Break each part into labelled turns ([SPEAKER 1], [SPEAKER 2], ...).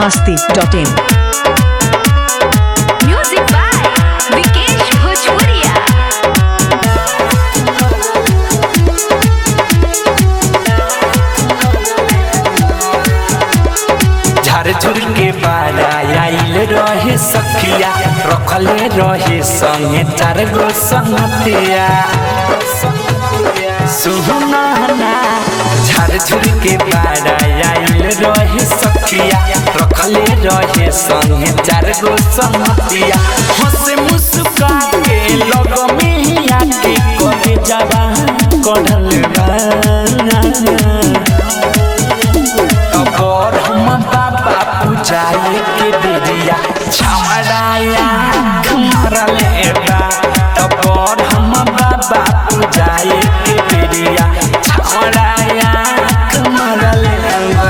[SPEAKER 1] masti.in.
[SPEAKER 2] Music by Vikesh Bhojpuria.
[SPEAKER 3] झारझुर के बारा आइल रहे सखिया रखले रहे संगे चार गो संगतिया सुना ना झारझुर के बारा आइल रहे सखिया रखले रहे संगे चार गो संगतिया हंसे मुस्का के लग में आके कहे जावा कढ़ल बा और हम बाबा पूजाए के बेरिया छमड़ाया मरले बा तब और हम बाबा पूजाए के बेरिया छमड़ाया मरले बा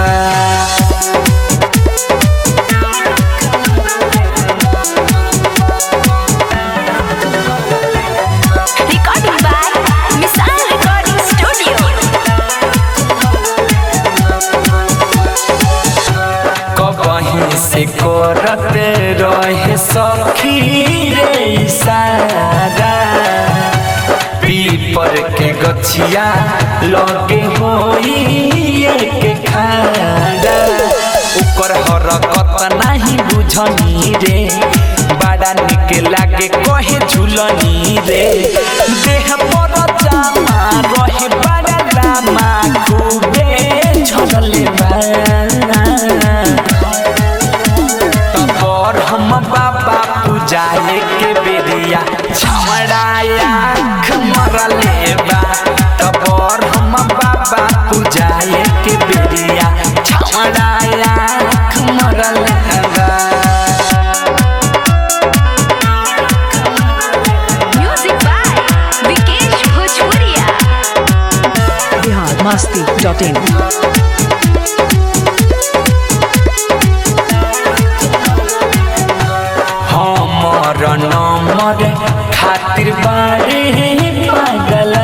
[SPEAKER 2] Recording by Misal Recording Studio.
[SPEAKER 3] कबहीं से करते रहे सखी रे इशारा पीपर के गछिया लगे होई एक खाड़ा ओकर हरकत नहीं बुझनी रे बड़ा निक लागे कहे झुलनी रे देह पर जामा रहे बड़ा लामा खूबे झड़ले बा तब हम बाबा पूजाए के बेरिया छमड़ाया मरले बा तब हम बाबा पूजाए के बेरिया छमड़ाया मरले बा
[SPEAKER 2] Music by Vikesh Bhojpuria.
[SPEAKER 1] Bihar masti.in.
[SPEAKER 3] हमर नंबर खातिर बारे पागल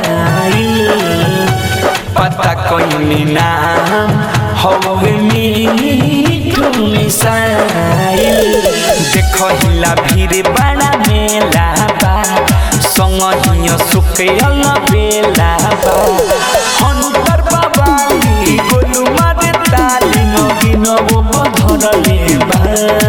[SPEAKER 3] पता कोई नाम हवे मीठू मिसाइल देखो हिला भीड़ बड़ा मेला बा संग हिया सुखे अल बेला बा हनुपर बाबा गोलू मारे ताली नगी नबो बधरले बा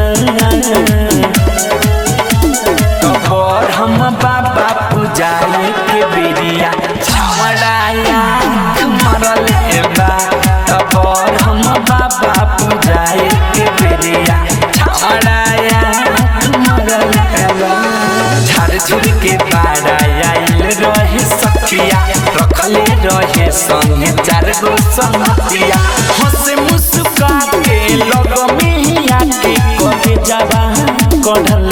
[SPEAKER 3] कबर हम बाबा पूजाए के बेरिया छमड़ाया मरले बा कबर हम बाबा पूजाए के बेरिया छमड़ाया मरले बा झारझुर के बारा आइल रहे सखिया रखले रहे संगे चार गो संगतिया हंसे मुस्का के लग में आके कहे जावा कढ़ल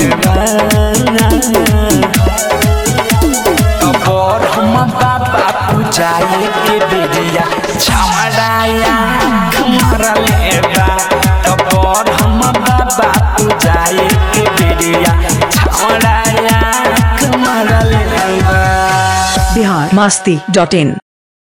[SPEAKER 3] कबर हम बाबा पूजाए के बेरिया छमड़ाया मरले बा कबर हम बाबा पूजाए के बेरिया छमड़ाया मरले बा
[SPEAKER 1] Bihar masti.in.